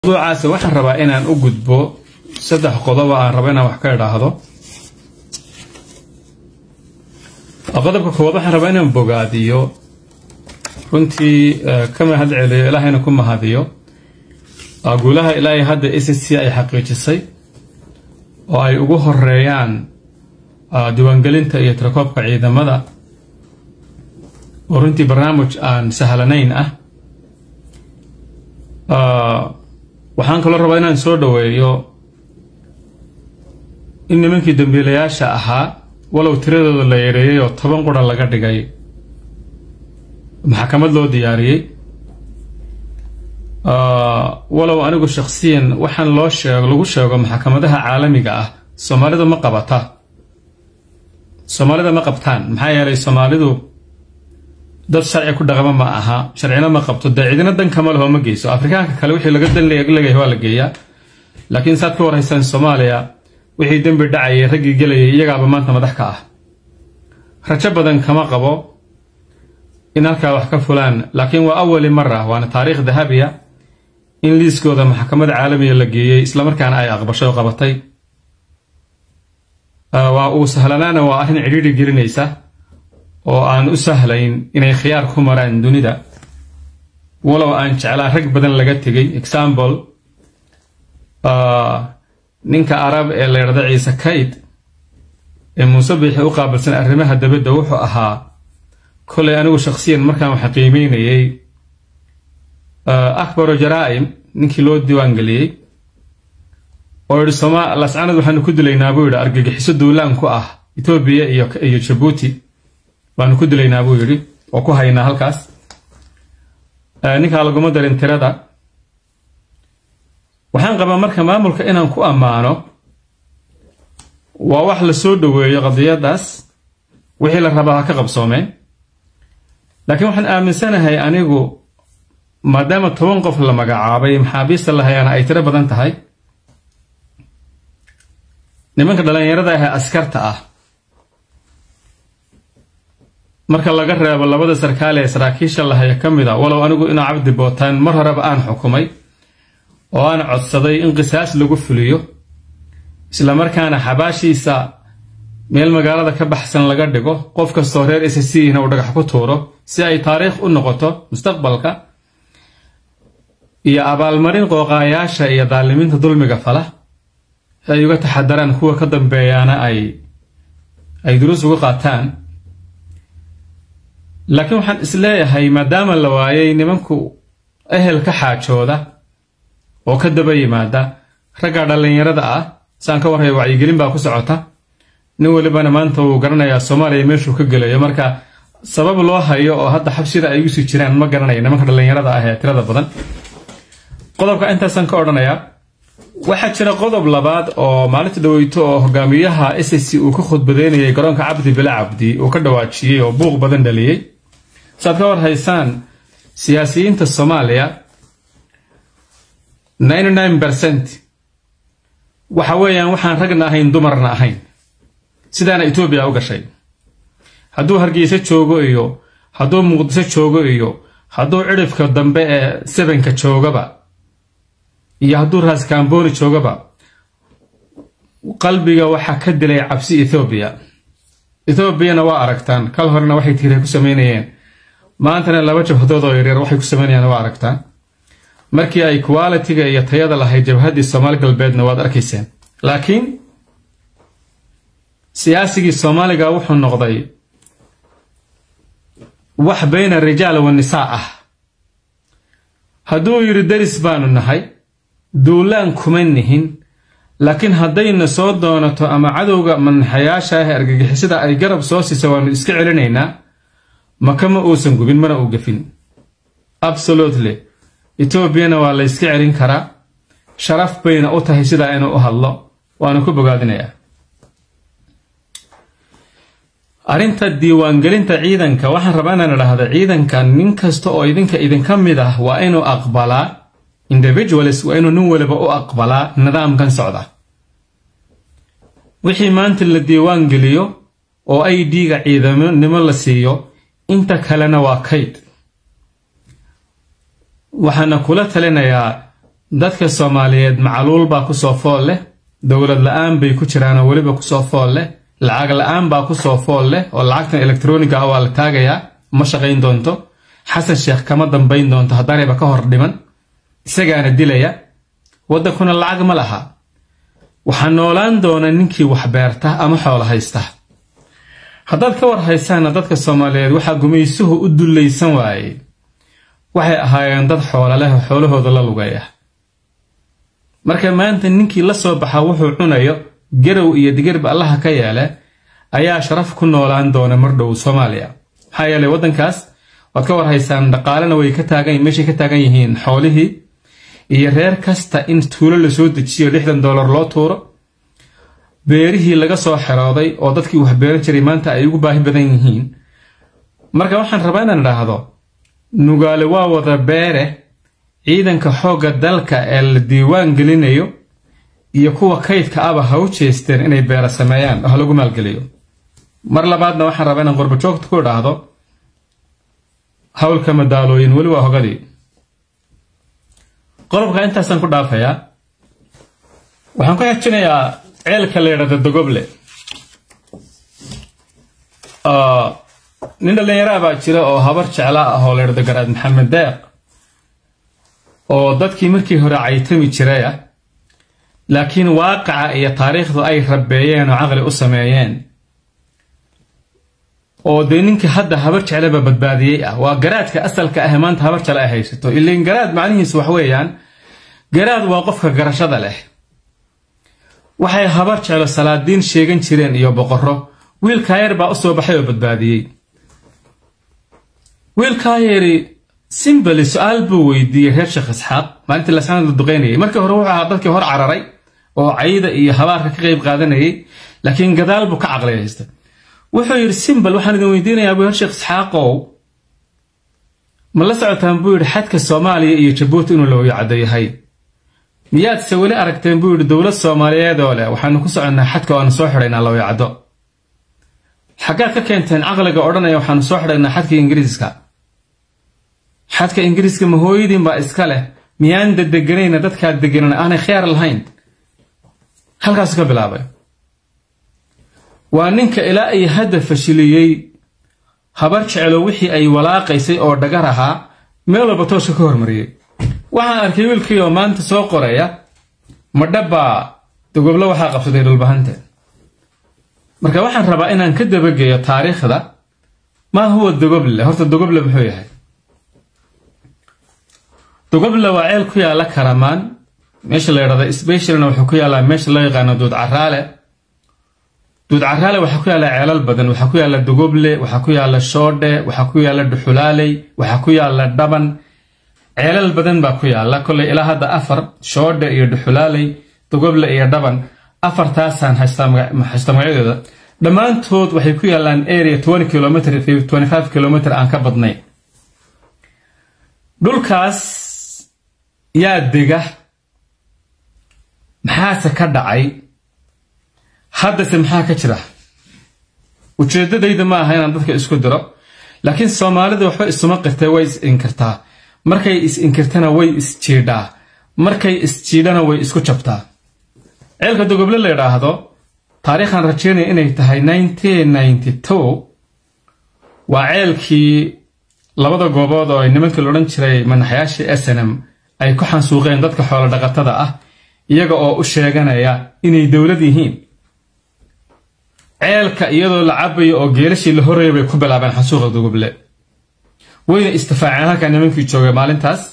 mawduucaasi waxaan rabaa inaan u gudbo saddex qodob aan rabo inaan wax ka idhaahdo qodobka koowaad waxaan rabaa inaan bogaadiyo runtii ka mahad celiyo ilaahayna ku mahadiyo guulaha ilaahay hadda s c ay xaqiijisay oo ay ugu horeeyaan diiwaangelinta iyo tirakoobka ciidamada oo runtii barnaamij aan sahlanayn ah waxaan kaloo rabaa inaan soo dhoweeyo in nimankii dambiilayaasha ahaa walow tiradooda la yareeyay oo toban qura laga dhigay maxkamad loo diyaariyey walow anigu shakhsiyan waxaan loo sheego lagu sheego maxkamadaha caalamiga ah soomaalidu ma qabata soomaalida ma qabtaan maxaa yeelay soomaalidu dad sharci ku dhaqama ma aha sharcina ma qabto dee cidina dan kama leho ma geyso afrikaanka kale wixii laga dan leeyahay waa la geeyaa laakiin saad ka warhaysaan soomaaliya wixii dembi dhacayay raggii gelayay iyagaaba maanta madax ka ah rajo badan kama qabo in halkaa wax ka fulaan laakiin waa awali mara waana taariikh dahabiya in liiskooda maxkamada caalamiga la geeyey islamarkaana ay aqbasho oo qabatay waa uu sahlanaana waa arrin cidhiidhi gelinaysa oo aan u sahlayn inay khiyaar ku maraan dunida walow aan jeclaa rag badan laga tegay example ninka arab ee la ydhahda ciise kayd ee muuse biixi u qaabilsan arrimaha dabadda wuxuu ahaa kolay anigu shakhsiyan markaan waxa qiimeynayay akbaro jaraa'im ninkii loo diiwaangeliyey oo yidhi soma lascanad waxaanu ku dilaynaa buu yidhi argagixiso duulaan ku ah etoobiya iyo jabuuti baanu ku dilaynaa buu yidhi oo ku haynaa halkaas ninkaa laguma darin tirada waxaan qabaa marka maamulka inaan ku ammaano waa wax la soo dhoweeyo qadiyadaas wixii la rabaa ha ka qabsoomeen laakiin waxaan aaminsanahay anigu maadaama toban qof la magacaabay maxaabiista la hayaana ay tiro badan tahay nimanka dhallinyarada ah ee askarta ah marka laga reebo labada sarkaal ee saraakiisha lahaya ka mid a walow anigu inuu cabdi bootaan mar horeba aan xukumay oo aan codsaday in qisaas lagu fuliyo islamarkaana xabaashiisa meel magaalada ka baxsan laga dhigo qof kastoo reer s c na uu dhagax ku tuuro si ay taariikh u noqoto mustaqbalka iyo abaalmarin qooqaayaasha iyo daalimiinta dulmiga fala si ay uga taxadaraan kuwa ka dambeeyaana ay ay duruus uga qaataan laakiin waxaan isleeyahay maadaama la waayay nimanku ehel ka xaajooda oo ka daba yimaada ragga dhallinyarada ah saan ka warraya wacyigelin baa ku socota nin welibana maanta wuu garanayaa soomaaliya meeshuu ka gelayo marka sabab loo hayo oo hadda xabsida ay usii jiraan ma garanaya nimanka dhallinyarada ah ee tirada badan qodobka intaasaan ka odhanayaa waxaa jira qodob labaad oo maalinta dhaweyto oo hogaamiyaha s c uu ka khudbadeynayay garoonka cabdi bila cabdi uu ka dhawaajiyey oo buuq badan dhaliyey saad ka war haysaan siyaasiyiinta soomaaliya ercent waxa weeyaan waxaan ragna ahayn dumarna ahayn sidaana etoobiya u gashay hadduu hargeysa joogo iyo hadduu muqdiso joogo iyo hadduu cidhifka dambe ee sebenka joogaba iyo hadduu raaskambooni joogaba qalbiga waxaa ka dilay cabsi ethoobiya ethoobiana waa aragtaan kal horena waxay tiiray ku samaynayeen maantana laba jabhadood oo yaryar waxay ku samaynayaan waa aragtaan markii ay qualitiga iyo tayada lahayd jabhaddii soomaali galbeedna waad arkayseen laakiin siyaasigii soomaaliga wuxuu noqday wax bayna rijaal wa nisaa ah hadduu yidhi deris baanu nahay duulaan kuma nihin laakiin haddayna soo doonato ama cadowga manaxayaasha ah ee argagixisada ay garab soo siisa waanu iska celinaynaa maka ma uusan gubin mana uu gafin absolutely etoobiyana waa la yska celin karaa sharaf bayna u tahay sidaa inuu u hadlo waanu ku bogaadinayaa arrinta diiwaangelinta ciidanka waxaan rabaa inaan idhaahda ciidanka nin kasta oo idinka idinka mid ah waa inuu aqbalaa individualis waa inuu nin waliba u aqbalaa nidaamkan socda wixii maanta la diiwaan geliyo oo i d-ga ciidamonimo la siiyo inta kalena waa kayd waxaana kula talinayaa dadka soomaaliyeed macluul baa kusoo fool leh dowlad la-aan bay ku jiraanoo weliba kusoo fool leh lacag la-aan baa kusoo fool leh oo lacagtan elektroniga ah waa la taagayaa ma shaqayn doonto xasan sheekh kama dambayn doonto haddaanayba ka hor dhiman isagaana dilaya waddankuna lacag ma laha waxaa noolaan doona ninkii wax beerta ama xoolo haysta haddaad ka war haysaana dadka soomaaliyeed waxaa gumaysuhu u dullaysan waayey waxay ahaayeen dad xoola leh oo xoolahooda la lugaya marka maanta ninkii la soo baxa wuxuu cunayo garow iyo digirba allaha ka yeele ayaa sharaf ku noolaan doona mardhow soomaaliya maxaa yeelay waddankaas waad ka war haysaan dhaqaalena way ka taagan meeshay ka taagan yihiin xoolihii iyo reer kasta in tuulo lasoo dejiyo lixdan dollar loo tuuro beerihii laga soo xerooday oo dadkii wax beeran jiray maanta ay ugu baahi badan yihiin marka waxaan rabaa inaan idhaahdo nugaale waa wada beere ciidanka xoogga dalka ee la diiwaan gelinayo iyo kuwa kaydka aba ha u jeesteen inay beera sameeyaan oo ha lagu maalgeliyo mar labaadna waxaan rabaa inaan qurbajoogta ku idhaahdo howlka madaalooyin weli waa hogadii qodobka intaasaan ku dhaafayaa waxaan ku xejinayaa ceelka la yidhahda dogoble nin dhallinyaraa baa jira oo habar jecla ah oo la yidhahdo garaad maxamed deeq oo dadkii markii hore caytami jiraya laakiin waaqaca iyo taariikhdu ay rabeeyeen oo caqli u sameeyeen oo dee ninkii hadda habar jeclaba badbaadiyey ah waa garaadka asalka ah maanta habar jecla ay haysato ilan garaad macnihiisu wax weeyaan garaad waa qofka garashada leh waxay habar jeclo salaadiin sheegan jireen iyo boqorro wiilkaa yar baa u soo baxay oo badbaadiyey wiilkaa yari simbali su-aal buu weydiiyey reer sheekh isxaaq maalintii lasaan la duqaynayay markii hore wuxuu ahaa dadkii hor cararay oo cayda iyo habaarka ka qayb qaadanayay laakiin gadaal buu ka caqliyaysta wuxuu yidhi simbal waxaan idin weydiinayaa buu reer sheekh isxaaqow ma la socotaan buu yidhi xadka soomaaliya iyo jabuuti inuu lawaya caddo yahay miyaadse weli aragteen buu yidhi dowlad soomaaliyeed oo leh waxaanu ku soconnaa xadka oo aanu soo xidhaynaa lawaya caddo xaggaad ka keenteen caqliga odhanaya waxaanu soo xidhaynaa xadka ingiriiska xadka ingiriiska ma hooyadiin baa iska leh miyaan dadeganayna dadkaa deganan aanay khiyaar lahayn halkaasu ka bilaabay waa ninka ilaa ay hadda fashiliyey habar jeclo wixii ay walaaqaysay oo dhagar ahaa meel walba tooska ka hormariyey waxaan arkay wiilkii oo maanta soo qoraya madhabbaa dogoblo waxaa qabsaday dhulbahante marka waxaan rabaa inaan ka dabageeyo taariikhda maa huwa dogoble horta dogoble muxuu yahay dogoble waa ceel ku yaalla karamaan meesha la yidhahda sbeshilna wuxuu ku yaallaa meesha loo yaqaano duud caraale duud caraale waxaa ku yaalla ceelal badan waxaa ku yaalla dogoble waxaa ku yaalla shoodhe waxaa ku yaalla dhuxulaaley waxaa ku yaalla dhaban ceelal badan baa ku yaalla kolley ilaa hadda afar shoodhe iyo dhuxulaaley dogoble iyo dhaban afartaasaan haysta magacyadooda dhammaantood waxay ku yaallaan area twenty kilomitr twenty five kilomitr aan ka badnayn dhulkaas yaa dega maxaase ka dhacay haddase maxaa ka jira ujeeddadayda ma aha inaan dadka isku diro laakiin soomaalida waxba isuma qirtay way is inkirtaa markay is inkirtana way isjiidhaa markay isjiidhana way isku jabtaa ceelka dogoble la yidhaahdo taariikhaan rajeynaya inay tahay nineteen ninety two waa ceelkii labada goobood oo ay nimankii laodhan jiray manaxyaashii snm ay ku xansuuqeen dadka xoolo dhaqatada ah iyaga oo u sheeganaya inay dowlad yihiin ceelka iyadoo la cabayo oo geelashii la horreeya bay ku bilaabeen xansuuqa dogoble wayna istifaaceen halkaa nimankii joogay maalintaas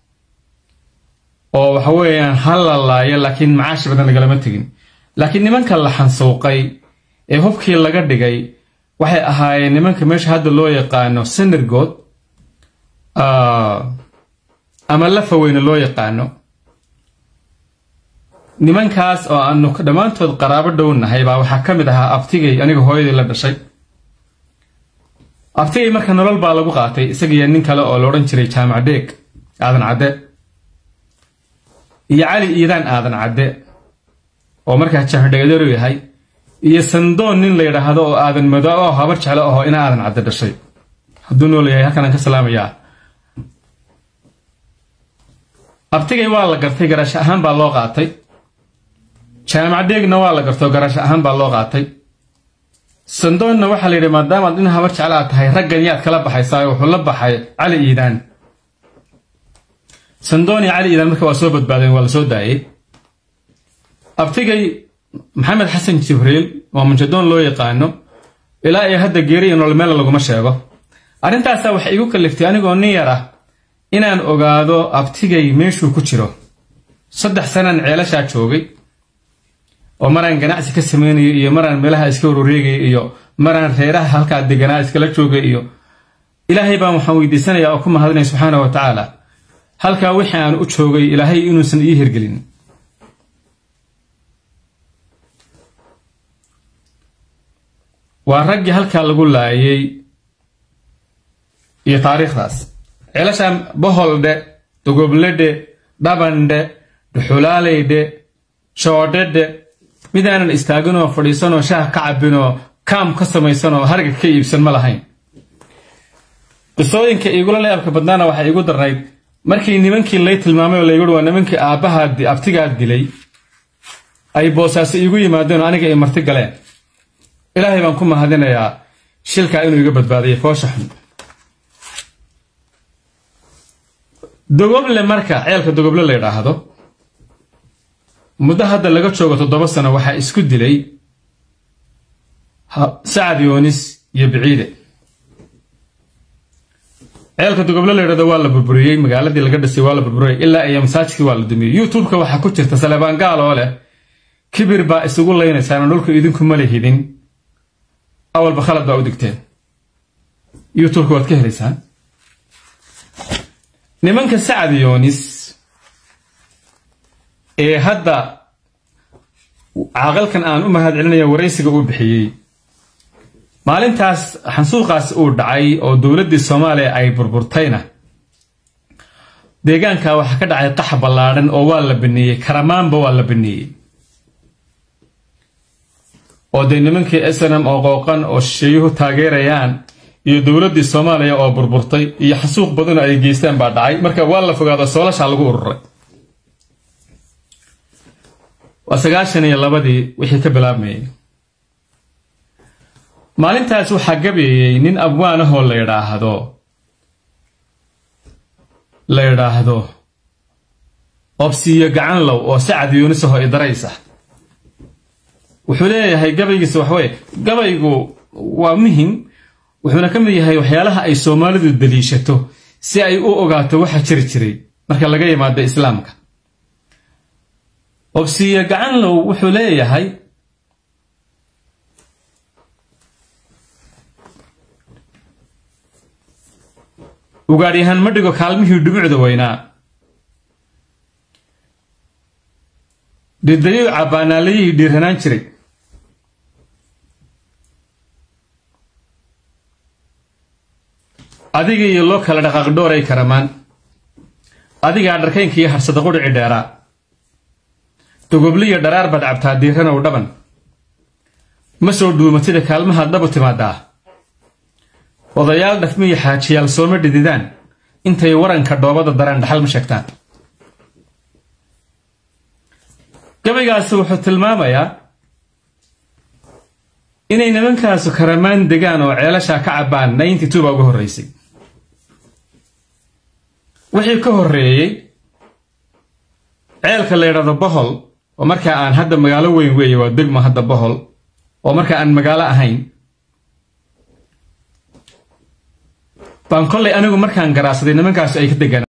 oo waxa weeyaan ha la laayo laakiin macaashi badan lagalama tegin laakiin nimanka la xansuuqay ee hubkii laga dhigay waxay ahaayeen nimanka meesha hadda loo yaqaano senargood ama lafaweyne loo yaqaano nimankaas oo aanu dhammaantood qaraabo dhownahay baa waxaa ka mid ahaa abtigay aniga hooyadii la dhashay abtigay marka nolol baa lagu qaatay isagiyo nin kale oo la odhan jiray jaamac dheeg aadan cadde iyo cali iidaan aadan cadde oo markaa jaamacdhegadeeru yahay iyo sandoon nin la yidhaahdo oo aadan mado oo habar jeclo aho ina aadan cadde dhashay hadduu nool yahay halkanaan ka salaamayaa abtigay waa la gartay garasho ahaan baa loo qaatay jaamacaddeegna waa la gartoo garasho ahaan baa loo qaatay sandoonna waxaa la yidhi maadaamaad in habar jeclaa tahay raggan yaad kala baxaysaa wuxuu la baxay cali iidaan sandoon iyo cali iidaan marka waa soo badbaadeen waa la soo daayey abtigay maxamed xasan jibriil waa munjadoon loo yaqaano ilaa iyo hadda geeri iyo nolol meela laguma sheego arrintaasaa waxay igu kalliftay anigoo nin yar ah inaan ogaado abtigay meeshuu ku jiro saddex sanaan ceelashaa joogay oo maraan ganacsi ka samaynayo iyo maraan meelaha iska waroreegaya iyo maraan reeraha halkaa deganaa iskala joogay iyo ilaahay baan waxaan weydiisanayaa oo ku mahadinaya subxaana wa tacaala halkaa wixii aan u joogay ilaahay inuusan ii hirgelin waa raggii halkaa lagu laayay iyo taariikhdaas ceelashaan boholdhe dogobledhe dhabandhe dhuxulaaleydhe shoodhedhe midaanan istaaginoo fadhiisanoo shaah ka cabinoo kaam ka samaysanoo harga ka iibsan ma lahayn qisooyinka iigula leebka badnaana waxay igu darnayd markii nimankii lay tilmaamay oo layguhi waa nimankii aabbahaa abtigaa dilay ay boosaaso iigu yimaadeen oo aniga ay marti galeen ilaahay baan ku mahadinayaa shilkaa inuu iga badbaadiyay foosha xun dogoble marka ceelka dogoble la yidhaahdo muddo hadda laga joogo toddoba sano waxaa isku dilay sacad yoonis iyo biciide ceelka dogoble la yidhahdo waa la burburiyey magaaladii laga dhisay waa la burburiyey ilaa iyo masaajidkii waa la dumiyey youtubeka waxaa ku jirta salebaan gaal oo leh kibir baa isugu laynaysaana dhulka idinku ma lehidin awalba khalad baa u digteen youtubeka waad ka helaysaan nimanka sacad yoonis ee hadda caaqalkan aan u mahad celinaya waraysiga uu bixiyey maalintaas xansuuqaas uu dhacay oo dowladdii soomaaliya ay burburtayna deegaanka waxaa ka dhacay qax ballaadhan oo waa la baneeyey karamaanba waa la baneeyey oo dee nimankii snm oo qooqan oo shisheeyuhu taageerayaan iyo dowladdii soomaaliya oo burburtay iyo xasuuq badanoo ay geystaan baa dhacay marka waa la fogaado soolashaa lagu ururay waa sagaashan iyo labadii wixii ka bilaabmayay maalintaas waxaa gabeeyey nin abwaan ahoo la yidhaahdo la yidhaahdo obsiiyo gacanlow oo sacad yuunisaho idaraysa wuxuu leeyahay gabaygiisa waxweye gabaygu waa muhim wuxuuna ka mid yahay waxyaalaha ay soomaalidu daliishato si ay u ogaato waxa jiri jiray marka laga yimaado islaamka obsiiyo gacanlow wuxuu leeyahay ugaadhyahaan ma dhigo kaalmihii dhumucda weynaa dhidayuu cabbaanaalayihii dhiiranaan jiray adiga iyo loo kala dhaqaaq dhooray karamaan adigaa dharkaynka iyo harsada qudhici dheeraa dogobliyo dharaar baad cabtaa diiranow dhaban ma soo dhuumatida kaalmahaad dhabu timaadaa odayaal dhafmiyo xaajiyaal sooma dhididaan intay waranka dhoobada daraan dhaxal ma sheegtaan gabaygaasi wuxuu tilmaamayaa inay nimankaasu karamaan degaan oo ceelashaa ka cabbaan ninety two baa uga horraysay wixii ka horreeyey ceelka la yidhahdo bohol oo markaa aan hadda magaalo weyn weeye waa degmo hadda bohol oo markaa aan magaalo ahayn baan kollay anigu markaan garaasaday nimankaasu ay ka degaan